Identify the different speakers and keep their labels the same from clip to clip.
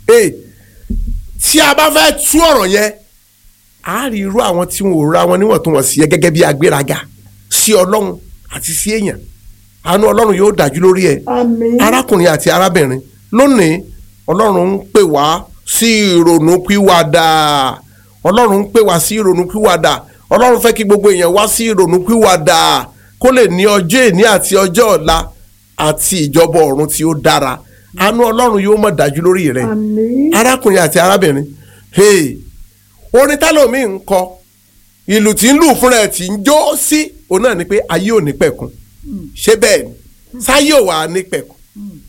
Speaker 1: ee tí a bá fẹ́ tú ọ̀rọ̀ yẹn a rí irú àwọn tí wọn ò ra wọn níwọ̀ntúnwọ̀nsì yẹn gẹ́gẹ́ bí agbéraga sí ọlọ́run àti sí èèyàn àánú ọlọ́run yóò dájú lórí ẹ̀
Speaker 2: àmín
Speaker 1: arákùnrin àti arábìnrin lónìí ọlọ́run ń pè wá sí ìrònúpìwàdà ọlọ́run ń pè wá sí ìrònúpìwàdà ọlọ́run fẹ́ kí gbogbo èèyàn wá sí ìrònúpìwàdà kó lè ní ọjọ́ èní àti ọjọ́ ọ̀la àti ìjọba ọ̀run tí ó dára àánú ọlọ́run yóò mọ̀ dájú lórí rẹ̀
Speaker 2: àmín
Speaker 1: arákùnrin àti arábìnrin hey, orin tálọ́mì ń kọ ìlù tí ń lù fúnra ẹ̀ tí ń jó sí òun náà ni pé ayé ò ní pẹ̀kun ṣé bẹ́ẹ̀ ni sáyé ò wà ní pẹ̀kun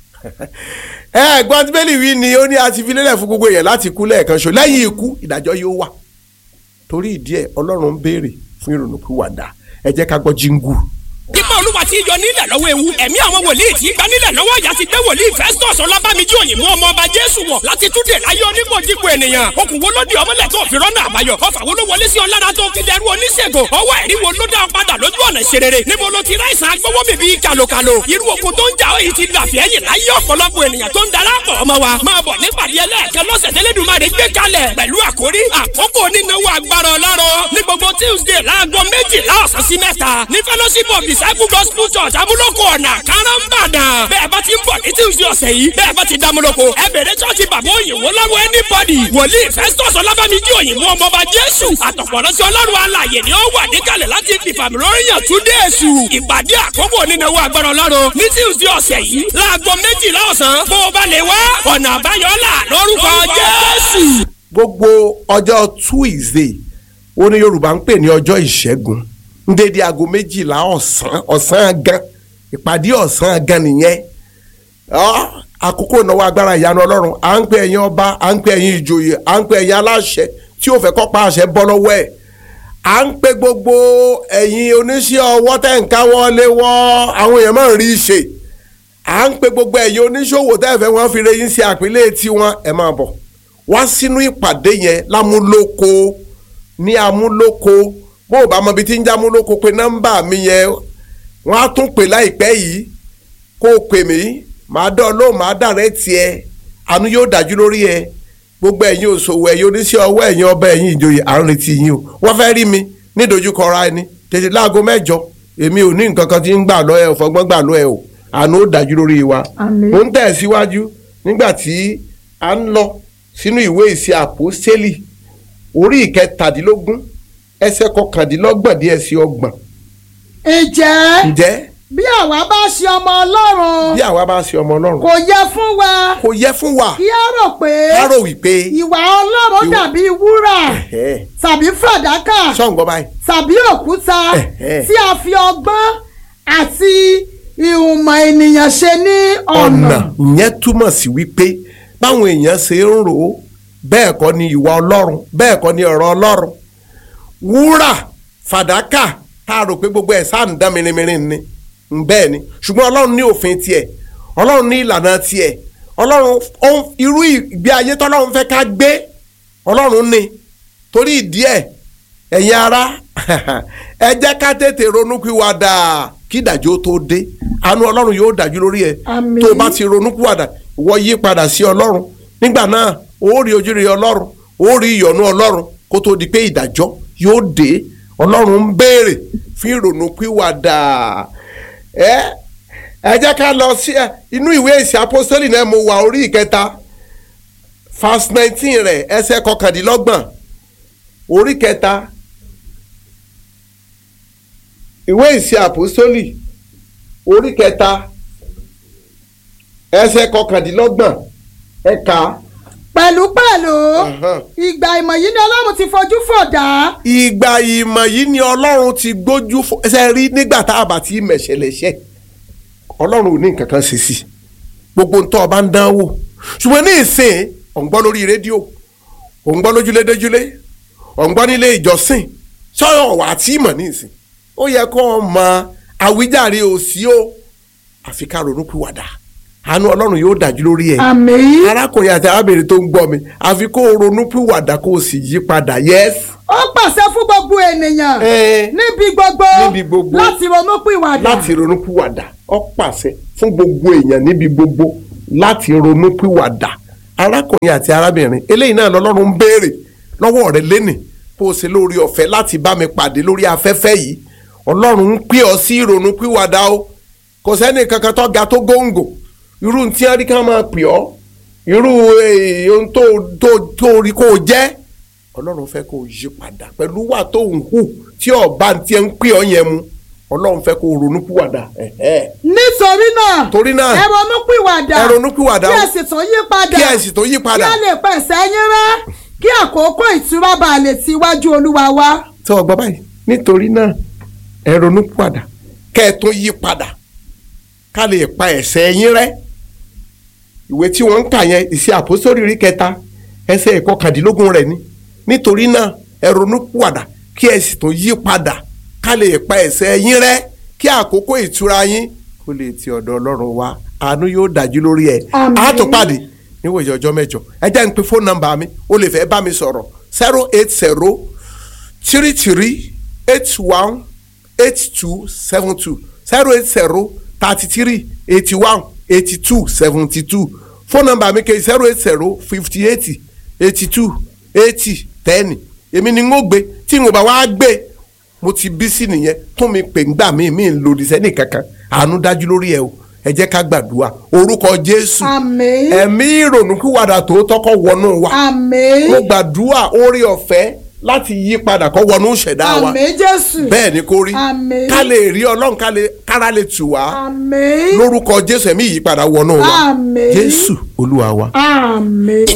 Speaker 1: ẹ ẹ̀gbọ́n tí bẹ́ẹ̀lì wí ni ó ní a ti fi lélẹ̀ fún gbogbo èèyàn láti kú lẹ́ẹ̀kan ṣo lẹ́yìn ikú ìdájọ́ yóò wà torí ìdí ẹ̀ ọlọ́run ń béèrè fún ìrònúpìwàdà ẹ jẹ́ ká gbọ́ jíngù.
Speaker 3: Ipa olúwa ti yọ nílẹ̀ lọ́wọ́ ewu. Ẹ̀mí àwọn wòlíì tí gba nílẹ̀ lọ́wọ́ ìyá ti gbé wòlíì Festus Ọlábàmíjì òyìnbó ọmọ ọba Jésù wọ̀ láti túnde láyé onímọ̀jìkù ènìyàn. Okùn wo ló di ọmọlẹ̀ tó fi rọ́nà àbáyọ? Ọfà wo ló wọlé sí ọlára tó fi dẹrú oníṣègùn? Ọwọ́ ẹ̀rí wo ló dá ọ padà lójú ọ̀nà ìṣerere? Níbo ló ti ráìsàn agbówó mi bíi kàlòkàlò? Irú okun tó ń jà ó yìí ti dàfẹ́ ẹ̀yìn láyé ọ̀pọ̀lọpọ̀ ènìyàn tó ń darapọ̀ ọmọ wa. Máa bọ̀ nípàdé ẹlẹ́ẹ̀kẹ́ lọ́sẹ̀ tẹ́lẹ̀dùmarè gbé kalẹ̀ pẹ̀lú àkórí àkókò onínáwó agbára ọlọ́run ní gbogbo Tuesday láago méjìlá ọ̀sán sí mẹ́ta ní fellowship of disciple gospel church amúlòkọ ọ̀nà káràmbàdàn bẹ́ẹ̀ bá ti ń bọ̀ ní Tuesday ọ̀sẹ̀ yìí bẹ́ẹ̀ bá ti dámúlòkọ ẹ bẹ̀rẹ̀ church bàbá òyìnbó lọ́wọ́ anybody wòlíì Festus ọlábàmíjì òyìnbó ọmọọba Jésù àtọ̀pọ̀rọ̀sí ọlọ́run alàyè ni ó wà níkàlẹ̀ láti fìfàmì lóríyàn túndé èṣù ìpàdé àkókò onínáwó agbára ọlọ́run ní Tuesday ọ̀sẹ̀ yìí láago méjìlá ọ̀sán bó o bá lè wá ọ̀nà àbáyọ là lórúkọ Jésù.
Speaker 1: gbogbo ọjọ́ Tuesday ó ní Yorùbá ń pè ní ọjọ́ ìṣẹ́gun ń dédé aago méjìlá ọ̀sán ọ̀sán gan ìpàdé ọ̀sán gan nìyẹn Ọ́, àkókò ìnáwó agbára ìyanu Ọlọ́run à ń pè ẹ̀yin ọba à ń pè ẹ̀yin ìjòyè à ń pè ẹ̀yin aláṣẹ tí ò fẹ́ kọ́ pa àṣẹ bọ́ lọ́wọ́ ẹ̀ à ń pè gbogbo ẹ̀yin oníṣẹ́ ọwọ́ tẹ̀ ń káwọ́ lé wọ́ àwọn èèyàn máa ń rí i ṣe à ń pè gbogbo ẹ̀yin oníṣòwò tẹ̀ fẹ́ wọ́n fi reyín sí àpilẹ̀ tiwọn ẹ̀ máa bọ̀ wá sínú ìpàdé yẹn lámúlòkó ní amúlòkó bó o bá mọ ibi tí ń já amúlòkó pé nọ́mbà mi yẹn wọ́n á tún pè láìpẹ́ yìí kó o pè mí màá dán lóhùn màá dàrẹ́ tiẹ̀ àánú yóò dájú lórí ẹ gbogbo ẹ̀yin òṣòwò ẹ̀yin oníṣẹ́ ọwọ́ ẹ̀yin ọba ẹ̀yin ìjòyè à ń retí yín o wọ́n fẹ́ rí mi nídojúkọ ra ẹni tètè láago mẹ́jọ èmi ò ní nǹkan kan tí ń gbà lọ ẹ ò fọgbọ́n gbà lọ ẹ o àánú ó dájú lórí wa
Speaker 2: Àmín.
Speaker 1: mo ń tẹ̀síwájú nígbà tí a ń lọ sínú ìwé ìṣe àpòstélì orí ìkẹtàdínlógún ẹsẹ̀ kọkàndínlọ́gbọ̀n díẹ̀ sí ọgbọ̀n
Speaker 2: ǹjẹ́
Speaker 1: ǹjẹ́
Speaker 2: bí àwa bá ṣe ọmọ ọlọ́run
Speaker 1: bí àwa bá ṣe ọmọ ọlọ́run
Speaker 2: kò yẹ fún wa
Speaker 1: kò yẹ fún wa
Speaker 2: kí á rò pé
Speaker 1: ká rò wípé
Speaker 2: ìwà ọlọ́run
Speaker 1: Ìwà-
Speaker 2: dàbí wúrà
Speaker 1: ẹ̀hẹ́,
Speaker 2: tàbí fàdákà
Speaker 1: ṣọ́ǹgọ́ báyìí
Speaker 2: tàbí òkúta
Speaker 1: Ẹ̀hẹ́.
Speaker 2: tí a fi ọgbọ́n àti ìhùmọ̀ ènìyàn ṣe ní ọ̀nà.
Speaker 1: ọ̀nà ìyẹn túmọ̀ sí wípé báwọn èèyàn ṣe ń rò ó bẹ́ẹ̀ kọ́ ni ìwà ọlọ́run bẹ́ẹ̀ kọ́ ni ọ̀rọ̀ ọlọ́run wúrà fàdákà tá a rò pé gbogbo ẹ̀ sáà ń dán mìíràn ni ń bẹ́ẹ̀ ni ṣùgbọ́n ọlọ́run ní òfin tiẹ̀ ọlọ́run ní ìlànà tiẹ̀ ọlọ́run ó ń- irú ìgbé ayé tọ́lọ́run fẹ́ ká gbé ọlọ́run ní torí ìdí ẹ̀ ẹ̀yin ara ẹ jẹ́ ká tètè ronúpìwàdà kí ìdájọ́ tó dé àánú ọlọ́run yóò dájú lórí ẹ
Speaker 2: Àmín.
Speaker 1: tó o bá ti ronúpìwàdà ìwọ yí padà sí ọlọ́run nígbà náà ó rí ojúre ọlọ́run ó rí ìyọ́nú ọlọ́run kó tó di pé ìdájọ́ yóò dé ọlọ́run ń béèrè fún ìrònúpìwàdà ẹ ẹ jẹ́ ká lọ sí ẹ, inú ìwé ìsìn apostoli náà mo wà orí ìkẹta verse nineteen rẹ̀ ẹsẹ̀ kọkàndínlọ́gbọ̀n orí kẹta ìwé ìsìn àpòsólì orí kẹta ẹsẹ̀ kọkàndínlọ́gbọ̀n ẹ̀ka
Speaker 2: pẹ̀lúpẹ̀lú
Speaker 1: Ahan.
Speaker 2: ìgbà ìmọ̀ yìí ni ọlọ́run ti fojú fò dá
Speaker 1: ìgbà ìmọ̀ yìí ni ọlọ́run ti gbójú fo- ẹsẹ̀ rí nígbà tá a bá ti mẹ̀ṣẹ̀lẹ̀ṣẹ̀ ọlọ́run ò ní nǹkan kan ṣe sí i gbogbo ntọ́ ọba ń dán wò ṣùgbọ́n ní ìsìn ò ń gbọ́ lórí rédíò ò ń gbọ́ lójúlédéjúlé ò ń gbọ́ nílé ìjọsìn sọ́yọ̀ wà á tí ì mọ̀ ní ìsìn ó yẹ kó o mọ àwíjàre òsì o àfi ká ronúpìwàdà àánú ọlọ́run yóò dájú lórí ẹ̀
Speaker 2: àmín
Speaker 1: arákùnrin àti arábìnrin tó ń gbọ́ mi àfi kó o ronúpìwàdà kó o sì yí padà yẹ́sì.
Speaker 2: ó pàṣẹ fún gbogbo ènìyàn
Speaker 1: Ẹ.
Speaker 2: níbi gbogbo
Speaker 1: Níbi gbogbo.
Speaker 2: láti ronúpìwàdà
Speaker 1: láti ronúpìwàdà ó pàṣẹ fún gbogbo èèyàn níbi gbogbo láti ronúpìwàdà arákùnrin àti arábìnrin eléyìí náà lọ́lọ́run ń béèrè lọ́wọ́ rẹ lẹ́nì bó o ṣe lórí ọ̀fẹ́ láti bá mi pàdé lórí afẹ́fẹ́ yìí ọlọ́run ń pè ọ́ sí ìrònú pìwàdà o kò sẹ́ni kankan tó ga tó góńgò irú tí wọ́n rí ká máa pè ọ́ irú eh, ohun tó tó tó rí kó o jẹ́ ọlọ́run fẹ́ kó o yí padà pẹ̀lú wà tó ń hù tí ọba ti ń pè ọ́ yẹn mu ọlọ́run fẹ́ kó o ronú pìwàdà ẹ̀hẹ́.
Speaker 2: nítorí náà
Speaker 1: Torí náà,
Speaker 2: ẹ ronúpìwàdà
Speaker 1: ẹ ronúpìwàdà
Speaker 2: kí
Speaker 1: o.
Speaker 2: ẹ sì tún yí padà
Speaker 1: kí ẹ sì tó yí padà.
Speaker 2: kí a lè pèsè yín rẹ́ kí àkókò ìtura bá lè ti iwájú olúwa wá.
Speaker 1: tí wọ́n gbọ́ báyìí nítorí náà ẹ ronú padà kẹ́ ẹ tún yí padà ká lè pa ẹ̀ṣẹ̀ yín rẹ́ ìwé tí wọ́n ń kà yẹn ìṣe àpòsórí rí kẹta ẹsẹ̀ ìkọkàndínlógún rẹ̀ ni nítorí náà ẹ ronú padà kí ẹ sì tún yí padà ká lè pa ẹ̀ṣẹ̀ yín rẹ́ kí àkókò ìtura yín kó lè ti ọ̀dọ̀ ọlọ́run wá àánú yóò dájú lórí ẹ̀
Speaker 2: Àmín.
Speaker 1: á tó pàdé níwòye ọjọ́ mẹ́jọ ẹ jẹ́ n pe fóònù nọ́mbà mi o lè fẹ́ bá mi sọ̀rọ̀ zero eight zero three three eight one eight two seven two zero eight zero thirty three eighty one eighty two seventy two phone number mi ke zero eight zero fifty eight eighty two eighty ten èmi ni n ó gbé tí n ò bá wá gbé mo ti bí sí nìyẹn tún mi pè ńgbà mí mi ń lòdì sẹ́nì kankan àánú dájú lórí ẹ o ẹ jẹ́ ká gbàdúrà orúkọ jésù
Speaker 2: Àmín.
Speaker 1: ẹ̀mí ìrònúkúwàdà tòótọ́ kó wọnú wa
Speaker 2: àmín
Speaker 1: mo gbàdúrà orí ọ̀fẹ́ láti yí padà kó wọnú ìṣẹ̀dá wa
Speaker 2: àmín jésù
Speaker 1: bẹ́ẹ̀ ni kó rí
Speaker 2: Àmín.
Speaker 1: ká lè rí ọlọ́run ká lè kára lè tù wá
Speaker 2: àmín
Speaker 1: lórúkọ jésù ẹ̀mí ìyípadà wọnú wa
Speaker 2: Àmín.
Speaker 1: jésù olúwa wa.
Speaker 2: àmín.